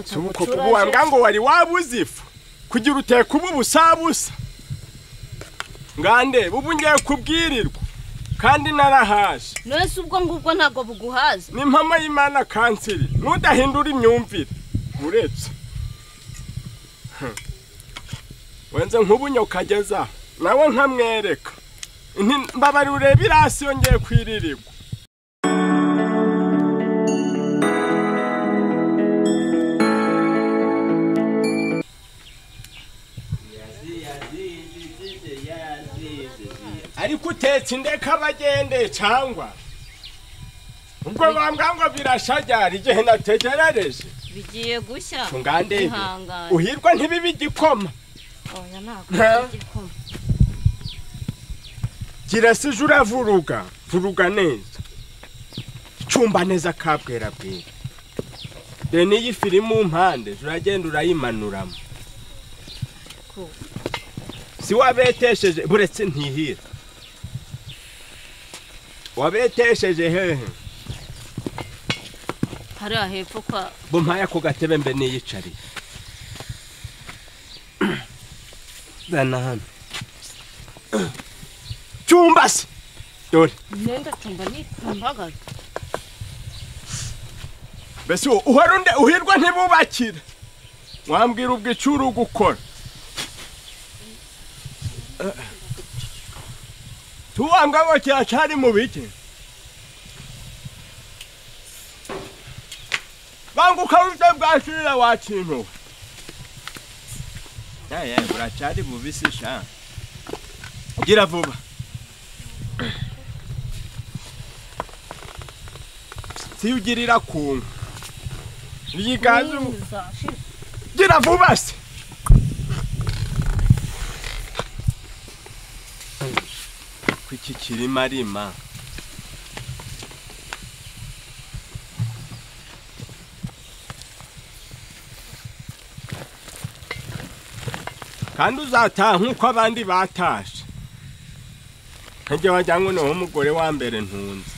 suko kubuwambwa ngo wari wabuzifu kugira uteka ubu busabusa ngande bubu ngiye kubwirirwa kandi narahaje nese ubwo ngubwo ntabwo buguhaza ni impama y'imana kanseri ntudahindure imyumvire uretse wenze nk'ubunyo kageza nawe nkamwereka mbabari urebe irasi yongeye kwiririrwa ariko utetse indeka abagende cyangwa ubwo bambwa ngo birashajyara igihe nategerereje bigiye gushya ngande ihangane uhirwa ntibibe igikoma oya ntabwo Nta. ari igikoma gira se uje uravuruga vuruga neza cumba neza kabwera bwira dore n'iyi firimu mpande uragenda urayimanuramo Cool. si wabetesheje buretse ntihira wabetesheje hehe hariya hepfo kwa bumpaya ku gatebe mbe niyicariye zana hano cyumba se dore imyenda cumba ni kumbagara mbese uwo uhora unde uhirwa ntibubakire wambwira ubwo icyo uri gukora tuwanga ngo cyari mu bike banguka uje bwashirira wakintuwe yaye buracyari bubisi sha gira vuba siugirira kuntu ryiganze ubu gira vuba se kuki kirima rima kandi uzataha nk'uko abandi batashe ntajya wajya ngo niho umugore wa mbere ntunze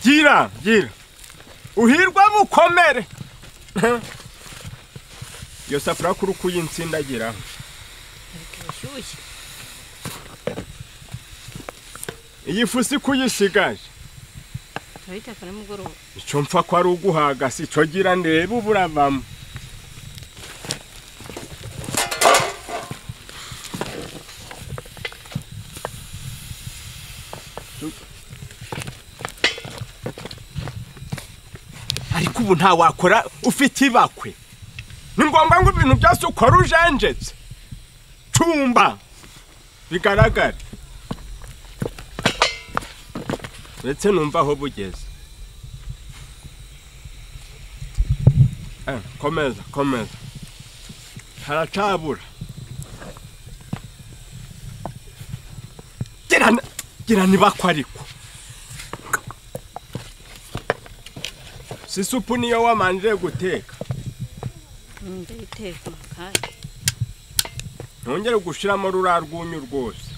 gira gira uhirwa bukomere iyo safuriya kuri uko uyinsindagiraho ariko irashyushye iyi fu si kuyisigaje turayiteka nimugoroba icyo mpfa ko ari uguhaga si cyo gira ndebe ubu uravamo ariko ubu nta wakora ufite ibakwe ni ngombwa ngo ibintu byose ukora ujenjetse cumba bigaragare ndetse numva aho bugeze Eh, komeza komeza haracabura gira n- gira nibakwa ariko si supu niyo wamanjije guteka ndayiteka mu kanya ntongere gushiramo rura rwunyu rwose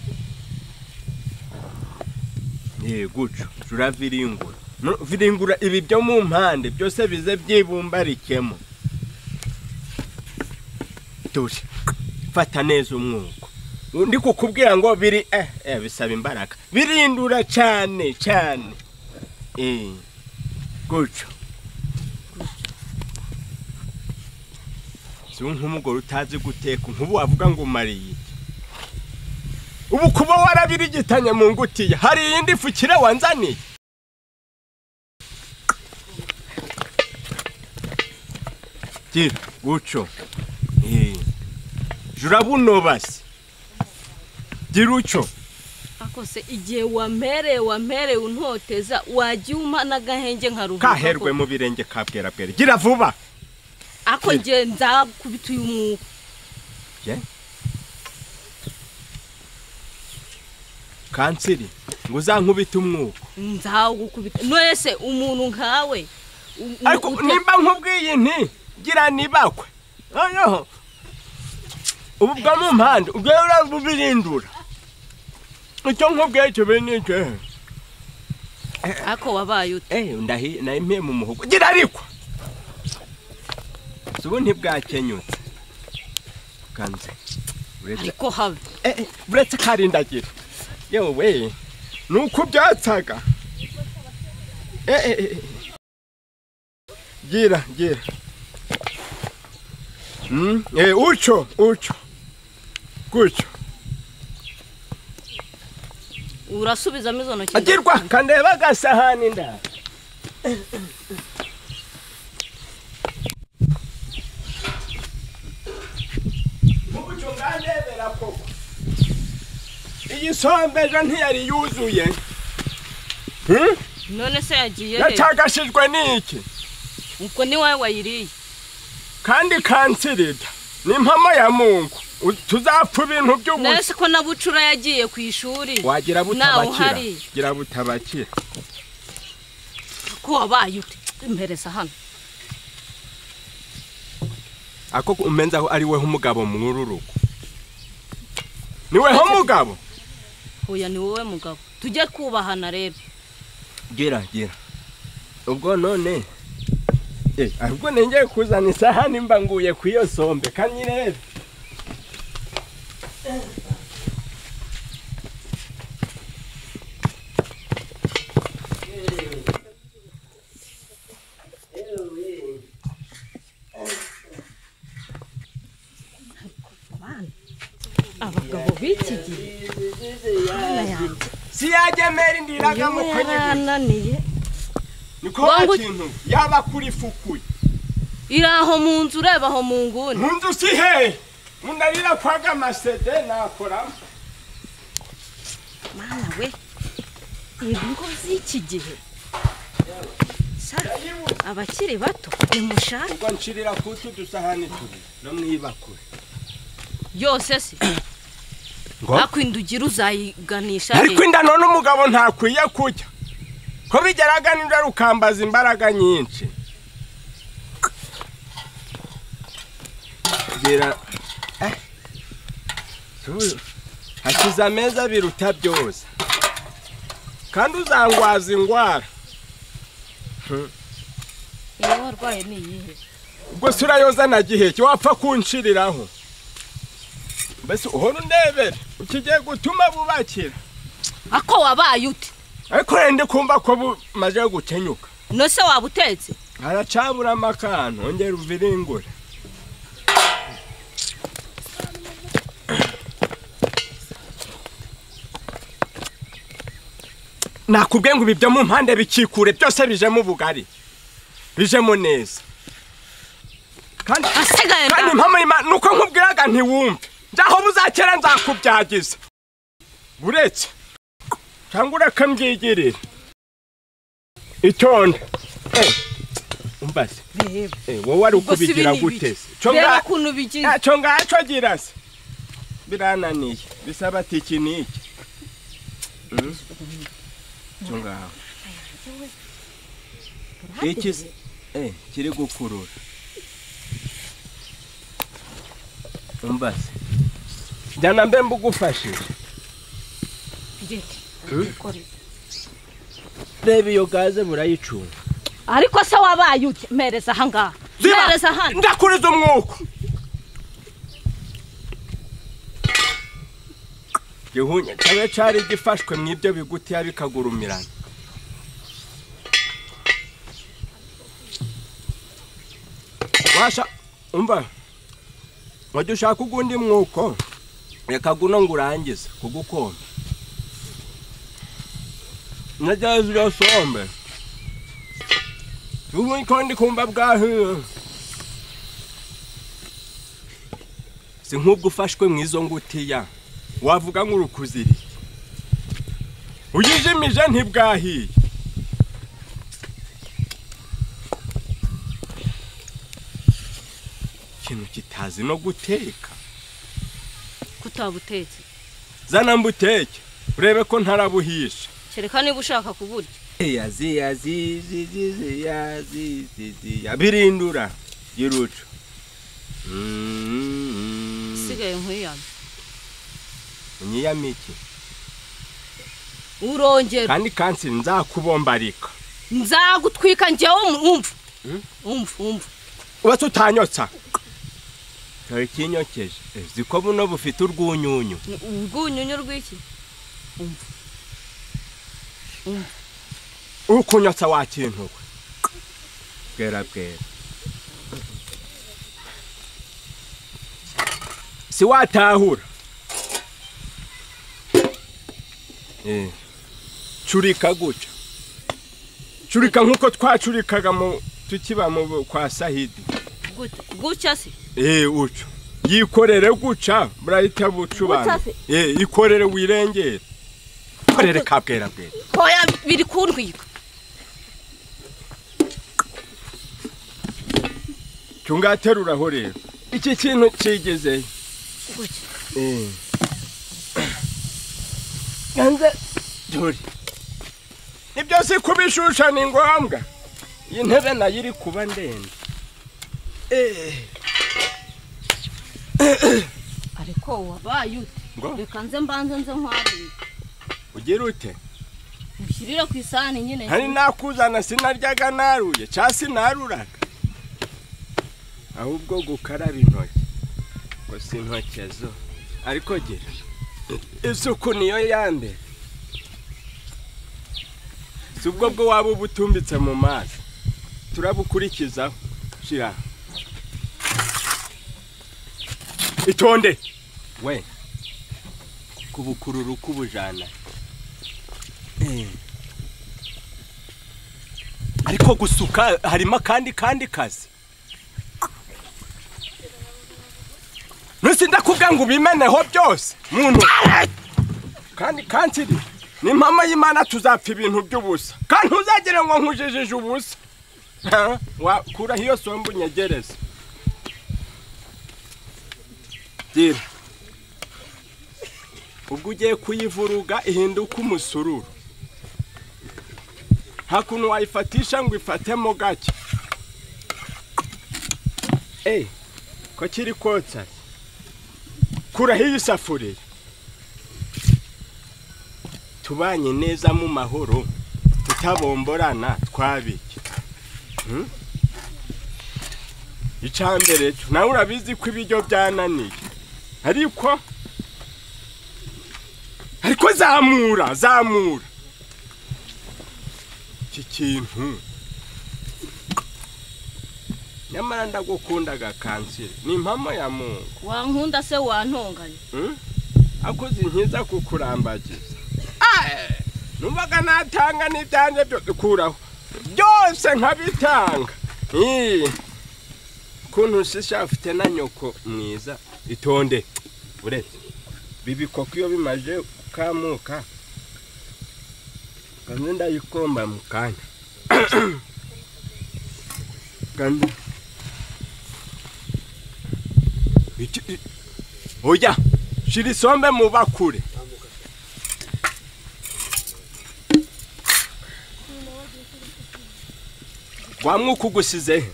ye guco jura viringura No, viringura ibi byo mu mpande byose bize byibumbarikemo dore fata neza umwuko undi kukubwira ngo biri eh, eh bisaba imbaraga birindura cyane cyane eh guco si nk'umugore utazi guteka nk'ubu wavuga ngo mariye iki? ubu kuba warabirigitanye mu ngutiya hari iyindi fukire wanzaniye gira guco Eh, jura buno basi gira uco ariko se igihe wamereye wamereye untoteza wajya uma n'agahenge nka rubuga kaherwe mu birenge kabwerabwere gira vuba ariko igihe nzakubita uyu mwuka kanseri ngo uzankubite umwuka nzawugukubita nese umuntu nkawe u- u- ariko ute- nimba nkubwiye nti gira nibakwe noneho ubu bwo mu mpande ubwawe urabubirindura icyo nkubwiye kibi ni ikihe ariko wabaye ute ehe ndahi nayo mpiye mu muhogo gira ariko ubu ntibwakenyutse kanze uretse ariko habe eh, eh, uretse karindagira yewe ni uko byatsaga Eh, eh, eh, eh. gira gira Mm, eh, ucho ucho gutyo urasubizamo izo ntoki zawe. agirwa kandeba agasahani nda mubuco ngandebera koko iyi sombe ejo ntiyari yuzuye Hmm? none se yagiye he yacagashijwe n'iki ubwo ni wowe wayiriye kandi kansirida ni impamo ya mungu U- tuzapfa ibintu by'ubusa nese ko na bucura yagiye ku ishuri wagira nawe butabakira uhari gira butabakira ko wabaye ute impereza hano ako umenza ko ari we umugabo muri urugo ni we umugabo huya ni wowe mugabo tujye kubahana rero gira gira ubwo none eh ahubwo nengeye kuzana isahani mba nguye ku iyo sombe kanyirebe abagabo b'iki gihe siyagemera indiraga mu kunyigura yarananiye niko wa Wangu- kintu yaba kuri fukuye iri aho mu nzu ureba aho mu nguni mu nzu si hehe mundarira kwaga amasede nakoramo mana we ingo z'iki gihe Sa, abakiri bato nimushake ubwo nshirira kutu dusahani tubiri no mwibakure yose se ngo akwind ugira uzayiganisha ariko he inda none umugabo ntakwiye kujya ko bigeraga n'inda rukambaza imbaraga nyinshi gira Eh, tu- hakiza ameza biruta byose kandi uzangwaza indwara iyo warwaye ni iyihe ubwo se urayoza na giheke wapfa kunshiriraho mbese uhora undebera ukigiye gutuma bubakira ako wabaye ute ariko rero ndi kumva ko bumaze gukenyuka nose waba utetse haracaburamo akantu ongera uviringure nakubwiye ngo ibi byo mu mpande bikikure byose bijemo ubugari bijemo neza kandi asigaye kandi ngaho impamo y'Imana ni uko nkubwiraga ntiwumve njyaho buzakera nzakubyagiza buretse cyangwa urakabyigirira itonde Eh, umbaze reba Eh, wowe wari Ubwo si ukubigira bini gute ibiki? se Cyo reba nga- ukuntu bigiye ntacyo ngacyo gira se birananiye bisaba ati iki n'iki Mm. Cyo ngaho iki se- eh, kiri gukurura umbaze jyana mbe mbugufashije reba iyo gaze burayicunga ariko se wabaye ute mpereza aha ngaha mpereza hano ndakuriza umwuka gihunya cyabe cari gifashwe mu ibyo bigutiya bikagurumirana washa umva wajya ushaka ugundi mwuko reka guno ngo urangize kugukoma nagereza iyo sombe ubu niko ndi kumva bwahiye si nk'ubwo ufashwe mu izo ngutiya wavuga nk'urukuziri uyijimije ntibwahiye ikintu kitazi no guteka kutabutetse zana mbuteke urebe ko ntarabuhisha kereka niba ushaka kuburya yazi yazi zizi zizi yazi zizi yabirindura giruco isigaye nk'iyana nyiyamike urongera kandi kanseri nzakubombarika nzagutwika njyewe wumva Hmm? wumva wumva uba tutanyotsa ntawe ikinyokeje uzi ko buno bufite urwunyunyu Ni urwunyunyu rw'iki umva umva ukunyotsa wa kintu we bwera bwera si watahura Eh, curika guca curika nk'uko twacurikaga mu tukiba mu bu- kwa sahidi gute gutya se Eh, ucu yikorere guca murahita bucubana Guca se? Eh, ikorere wirengere ikorere ka bwera bwera hoya biri kuntwika tungateruraho rero iki kintu kigezeyo gutya ganze dore ibyo si kubishusha ni ngombwa iyi ntebe nayo iri kuba ndende Eh, ariko wabaye ute ngo reka nze mbanze nze nkwarire ugira ute mushyirire ku isahani nyine hari nakuzana sinaryaga naruye cya sinaruraga ahubwo gukaraba intoki ngo si intoki zo ariko gira isuku niyo ya mbere si ubwo bwo waba ubutumbitse mu mazi turabukurikizaho shira itonde we kubukurura uko ubujana eh ariko gusuka harimo akandi kandi kazi nusinda kubwa ngo ubimeneho byose muntu kandi kansiri ni mama y'imana tuzapfa ibintu by'ubusa kandi ntuzagire ngo nkujijije ubusa Ha? wakuraho iyo somba unyegereza gira ubwo ugiye kuyivuruga ihinduka umusururu hakuno wayifatisha ngo ifatemo gake eyi ko kiri kotsa kuraho iyi safuriya tubanye neza mu mahoro tutabomborana twabike Hmm? icya mbere cyo nawe urabizi ko ibiryo byananiye ariko ariko zamura zamura iki kintu nyamara ndagukundaga kanseri ni impamo ya muntu wankunda se wantonganya hmm? akoze inkiza kukurambagiza Ae, numvaga natanga n'ibyanjye byose kuraho byose nkabitanga Ii, ukuntu ushisha afite na nyoko mwiza itonde uretse bibikoko iyo bimaje kukamuka kandi ndayikomba mu kanya kandi Iki- oya shira isombe mu bakure wa mwuka ugusize he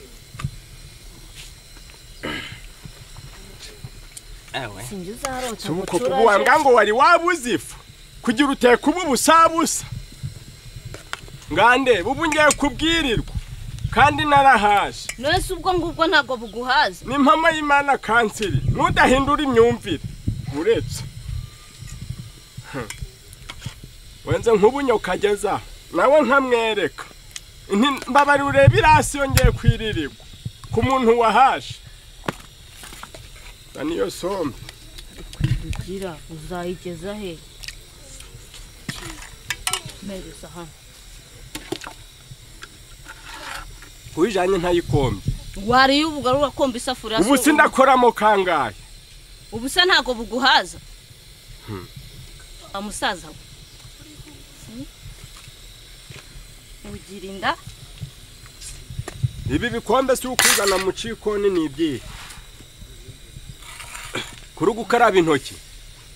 ewe sinjye uzarota ngo subuko ucuraje. kubuwanga ngo wari wabuze ifu kugira uteka ubu busabusa ngande bubu ngiye kubwirirwa kandi narahaje nese ubwo ngubwo ntabwo buguhaza ni impamo y'imana kanseri ntudahindura imyumvire uretse Hmm. wenze nk'ubunyo kageza nawe nkamwereka Nti- mbabari urebe irasi yongeye kwiririrwa ku muntu wahaje na niyo sombe ugira uzayigeza he mbere isahani kuyijanye ntayikombe wariye ubu ugarura komba isafuriya se ubu ubu- sindakoramo kangahe ubu se ntabwo buguhaza wa musaza we Hmm? ugira inda ibi bikombe si ukuzana mu cikoni ni ibyihe kuri gukaraba intoki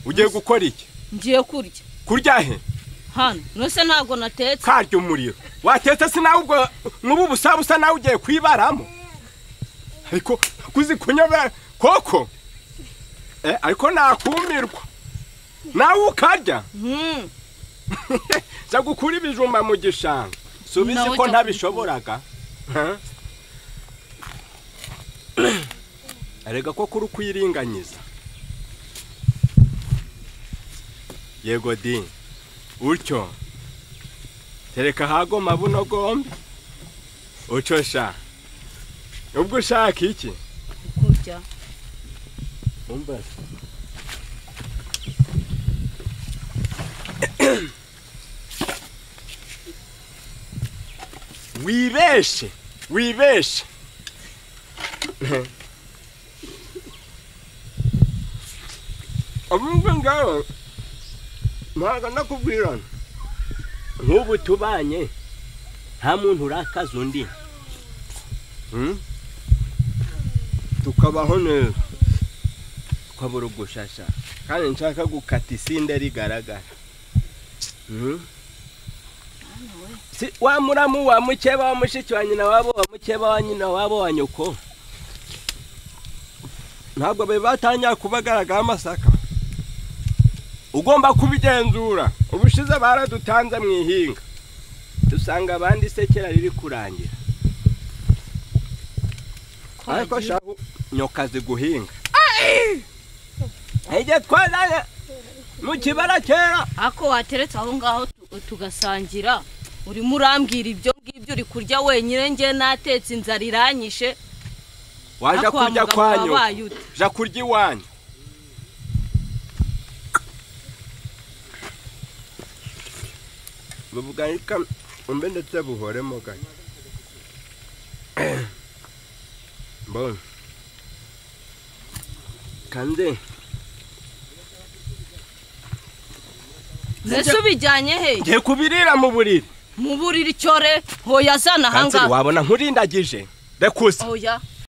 ugiye gukora iki ngiye kurya kurya he hano nese ntabwo natetse karya umuriro watetse se nawe ubwo nk'ubu busabu usa nawe ugiye kwibaramo ariko kuzi kunyobera koko Eh, ariko nakumirwa nawe ukarya Hmm, za gukura ibijumba mu gishanga subizi Nawe ko jya ntabishoboraga Ha? arega ko kuri ukwiringanyiza yego di utyo tereka hagoma buno gombi utyo sha ubwo ushaka iki kurya umbaza wibeshe wibeshe abumva ngawe ntabwo nakubwira nk'ubu tubanye nta muntu urakaza undi Hmm? tukabaho neza kwabura ugushasha kandi nshaka gukata isinda rigaragara Mhm. Si- wa muramu wa mukeba wa mushiki wa nyina wabo wa mukeba wa nyina wabo wa nyoko ntabwo be batangira kubagaragara amasaka ugomba kubigenzura ubushize baradutanze mu ihinga dusanga abandi isekera riri kurangira ariko shahu nyokazi guhinga ijye twarare mu kibara kera ako wateretse aho ngaho tu- tugasangira urimo urambwira ibyo ngibyo uri kurya wenyine njye natetse inzara iranyishe waje ako wa kurya mugabo kwanyu wabaye ute ja kurya iwanyu bavuga reka mbe ndetse buhoremo gake mbona kandi mbese ubijyanye he ngiye kubirira mu buriri mu buriri cyore hoya zana kanseri ahangaha wabona nkurindagije reka uze oya